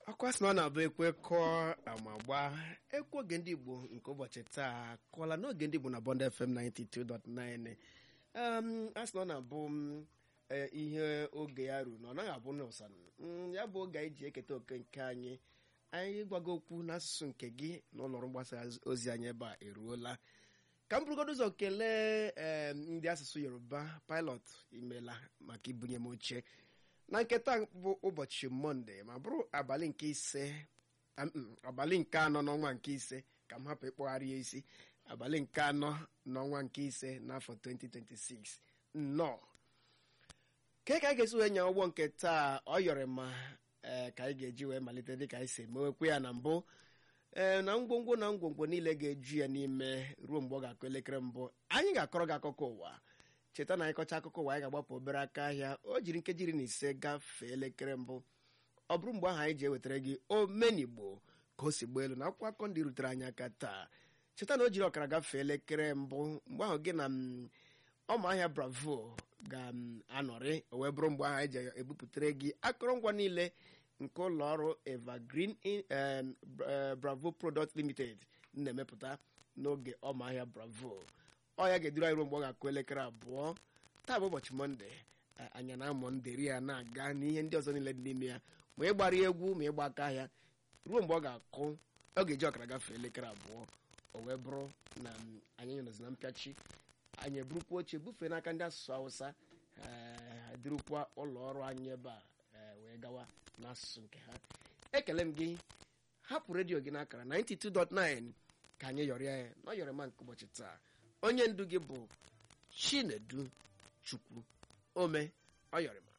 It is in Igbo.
ọkwa sị na ọ na-abụ ekwe kọọ amagba ekwe oge ndị igbo nke ụbọchị taa kọọla n'oge ndị igbo na bond fm 92.9 um, a sị na ọ na-abụ m, eh, ihe oge ya ruru na ọ naghị abụ n'ụsa Mm, ya bụ oge anyị ji eketa oke nke anyị anyị gwago okwu n'asụsụ nke gị na ụlọọrụ mgbasa ozi anyị ebe a eruola ka m burugodo ụzọ kelee em, ndị asụsụ yoruba pilot imela maka ibunye m oche na nketa bụ ụbọchị mọnde ma bụrụ abalị nke ise am, mm, abalị nke anọ n'ọnwa nke ise ka m hapụ ịkpọgharị ya isi abalị nke anọ n'ọnwa nke ise n'afọ 2026 nnọọ ke ka anyị ga-esi wee nya ụgbọ nke taa ọ yọrọ ma ee ka anyị ga-eji wee malite dịka anyị si emewekwa ya na mbụ ee na ngwongwo na ngwongwo niile ga-eju ya n'ime ruo mgbe ọ ga-akụ elekere mbụ anyị ga-akọrọ gị akụkọ ụwa cheta na anyị kọcha akụkọ ụwa anyị ga-agbapụ obere aka ahịa o jiri nkeji iri na ise gafee elekere mbụ ọ bụrụ mgbe ahụ anyị ji ewetara gị omenigbo ka o si gbaa elu na akwụkwọ akọ ndị rutere anyị aka taa cheta na o jiri ọkara gafee elekere mbụ mgbe ahụ gị na m ọma ahịa bravo ga-anọrị o wee bụrụ mgbe ahụ anyị ji ebupụtara gị akụrụngwa niile nke ụlọ ọrụ evergreen In- em, eh, bravo product limited na-emepụta n'oge ọma ahịa bravo ọ ya ga-eduru anyị ruo mgbe ọ ga-akụ elekere abụọ taa bụ ụbọchị mọnde eh, anya na amụ nderi ya na-aga n'ihe ndị ọzọ niile dị n'ime ya ma ịgbara ya egwu ma ịgba aka ahịa ruo mgbe ọ ga-akụ ọ ga-eji ọkara gafee elekere abụọ o wee bụrụ na mm, anyị nọzi na mpịachi anyị eburukwa oche bufee n'aka ndị asụsụ hausa ee durukwa ụlọ ọrụ anyị ebe a ee, wee gawa n'asụsụ nke ha ekele m gị hapụ redio gị n'akara 92.9 ka anyị yọrọ ya na ọ yọrọ ma nke ụbọchị taa onye ndu gị bụ chinedu chukwu ome ọ yọrọ ma